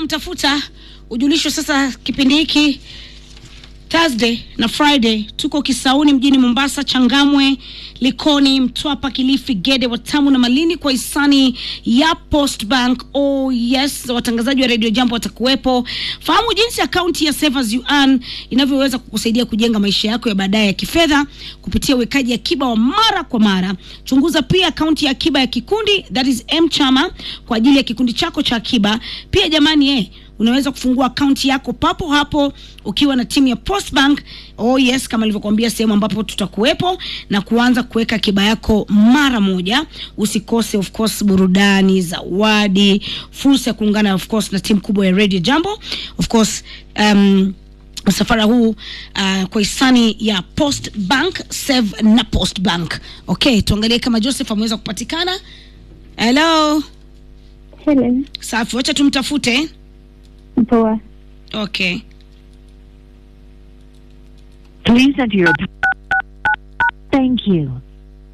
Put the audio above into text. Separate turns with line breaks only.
kutafuta ujulishwe sasa kipindi hiki Thursday na Friday tuko Kisauni mjini Mombasa, Changamwe, Likoni, Mtwapa, Kilifi, Gede, Watamu na Malindi kwa hisani ya Post Bank. Oh yes, watangazaji wa Radio Jambo watakuwepo. Fahamu jinsi akaunti ya Save as you earn inavyoweza kukusaidia kujenga maisha yako ya baadaye ya kifedha kupitia uwekaji akiba wa mara kwa mara. Chunguza pia akaunti ya akiba ya kikundi that is M-Chama kwa ajili ya kikundi chako cha akiba. Pia jamani, eh unaweza kufungua akaunti yako papo hapo ukiwa na timu ya Postbank. Oh yes, kama nilivyokuambia, sehemu ambapo tutakuwepo na kuanza kuweka akiba yako mara moja. Usikose of course burudani, zawadi, fursa ya kuungana of course na timu kubwa ya Radio Jambo of course um, msafara huu uh, kwa hisani ya Post Bank Save na Post Bank. Okay, tuangalie kama Joseph ameweza kupatikana. Hello,
Helen,
safi, wacha tumtafute.
poa.
Okay.
Please enter your. Thank you.